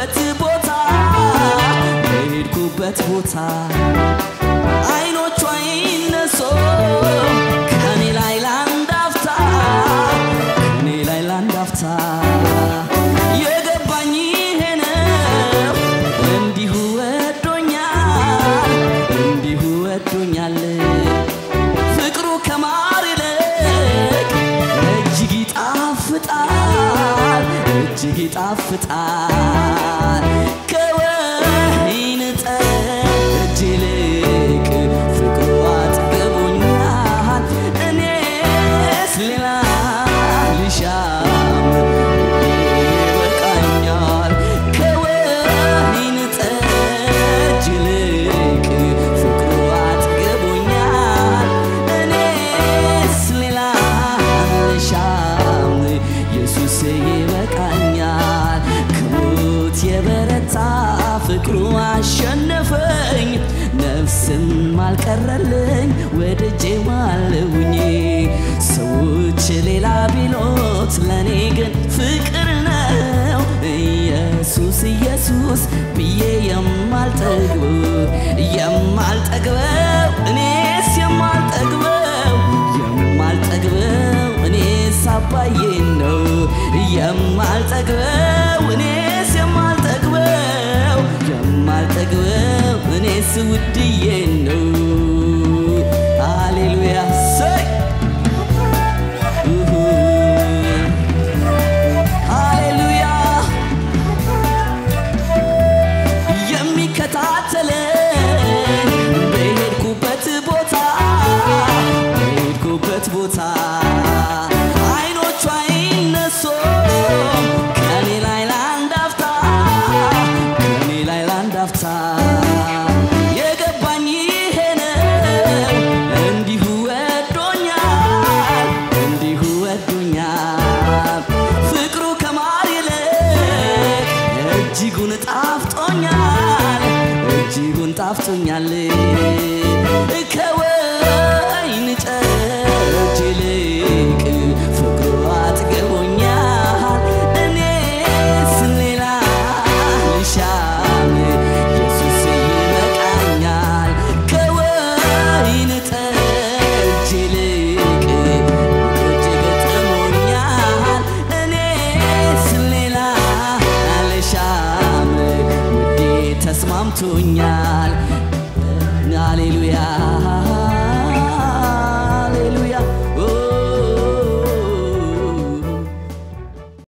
በሄድኩበት ቦታ በሄድኩበት ቦታ አይኖቿ ይነሶ ከኔ ላይ ላንድ አፍታ ከኔ ላይ ላንድ አፍታ የገባኝ ይሄ ነው እንዲሁ ወዶኛል እንዲሁ ወዶኛል ፍቅሩ ከማር ይልቅ እጅግ ይጣፍጣል እጅግ ይጣፍጣል ከወይን ጠጅ ይልቅ ፍቅሩ አጥግቦኛል እኔስ ሌላ ልሻም ይበቃኛል ከወይን ጠጅ ይልቅ ፍቅሩ አጥግቦኛል እኔስ ሌላ ልሻም ኢየሱስ ይበቃኛል ከሞት የበረታ ፍቅሩ አሸነፈኝ ነፍስም አልቀረልኝ ወደጄ ማለውኝ ሰዎች ሌላ ቢሎት ለእኔ ግን ፍቅር ነው ኢየሱስ ኢየሱስ ብዬ የማልጠግበው የማልጠግበው እኔስ የማልጠግበው የማልጠግበው እኔስ አባዬን ነው የማልጠግበው እኔስ የማልጠግበው የማልጠግበው እኔስ ውድዬን ነው ሃሌሉያ ሰይ ሃሌሉያ የሚከታተለኝ በሄድኩበት ቦታ በሄድኩበት ቦታ አይኖቿ ይነሶ ከኔ ላይ ላንድ አፍታ ከኔ ላይ ላንድ አፍታ የገባኝ ይሄ ነው እንዲሁ ወዶኛል እንዲሁ ወዶኛል ፍቅሩ ከማር ይልቅ እጅጉን ጣፍጦኛል እጅጉን ጣፍጦኛል ከወይን ጠጅ ይልቅ ፍቅሩ አጥግቦኛል እኔስ ሌላ ልሻም ኢየሱስ ይበቃኛል ከወይን ጠጅ ይልቅ እጅግ ጥሞኛል እኔስ ሌላ ልሻም ውዴ ተስማምቶኛል ሃሌሉያ